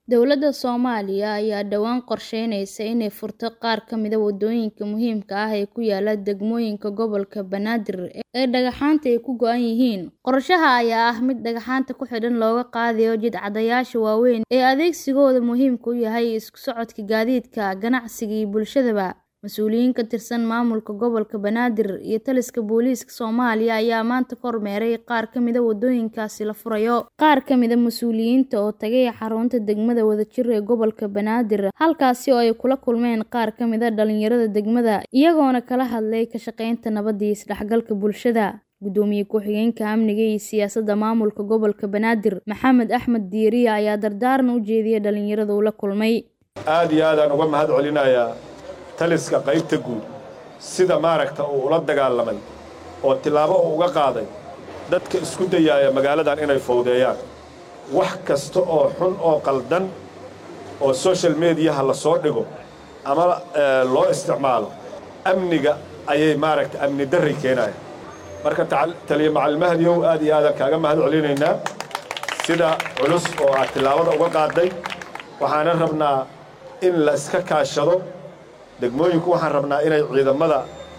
Dowladda Soomaaliya ayaa dhawaan qorsheynaysa inay furto qaar ka mid ah waddooyinka muhiimka ah ee ku yaala degmooyinka gobolka Banaadir ee dhagxaanta ay ka go'an yihiin. Qorshaha ayaa ah mid dhagxaanta ku xidhan looga qaadayo jidcadayaasha waaweyn ee adeegsigoodu muhiimka u yahay isku socodka gaadiidka, ganacsiga iyo bulshadaba. Mas'uuliyiin ka tirsan maamulka gobolka Banaadir iyo taliska booliiska Soomaaliya ayaa maanta kormeeray qaar ka mid ah waddooyinkaasi la furayo. Qaar ka mid ah mas'uuliyiinta oo tagay xarunta degmada Wadajir ee gobolka Banaadir, halkaasi oo ay kula kulmeen qaar ka mid ah dhalinyarada degmada, iyagoona kala hadlay ka shaqaynta nabadda iyo isdhexgalka bulshada. Gudoomiye ku-xigeenka Amniga iyo Siyaasadda Maamulka Gobolka Banaadir, Maxamed Axmed Diiriye ayaa dardaaran u jeediyay dhalinyarada uu la kulmay. aad iyo aadaan uga mahad celinayaa taliska qaybta guud sida maaragta uu ula dagaalamay oo tillaabo uu uga qaaday dadka isku dayaaya magaaladan inay fowdeeyaan wax kasta oo xun oo qaldan oo social mediyaha la soo dhigo ama loo isticmaalo amniga ayay maaragta amni darri keenaya marka taliya macallimahadiyow aad iyo aadaan kaaga mahad celinaynaa sida culus oo aad tillaabada uga qaaday waxaana rabnaa in la iska kaashado degmooyinku waxaan rabnaa inay ciidamada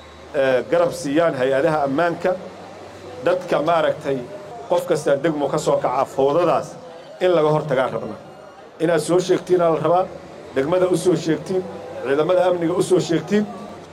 garab siiyaan hay-adaha ammaanka dadka maaragtay qof kastaa degmo ka soo kaca fowdadaas in laga hor tagaan rabnaa inaad soo sheegtiinaa la rabaa degmada u soo sheegtiin ciidamada amniga u soo sheegtiin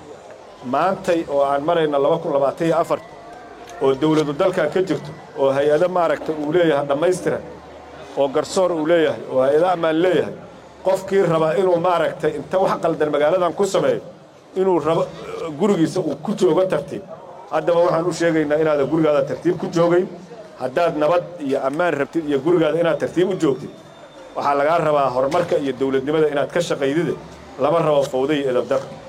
maantay oo aan marayna laba kun labaatan iyo afar oo dawladu dalkan ka jirto oo hay-ado maaragta uu leeyahay dhammaystiran oo garsoor uu leeyahay oo hay-ado ammaan leeyahay qofkii rabaa inuu maaragtay inta wax qaldan magaaladan ku sameeyo inuu rabo gurigiisa uu ku joogo tartiib haddaba waxaan u sheegaynaa inaadan gurigaada tartiib ku joogayn haddaad nabad iyo ammaan rabtid iyo gurigaada inaad tartiib u joogtid waxaa lagaa rabaa horumarka iyo dawladnimada inaad ka shaqaydide lama rabo fawda iyo edabdar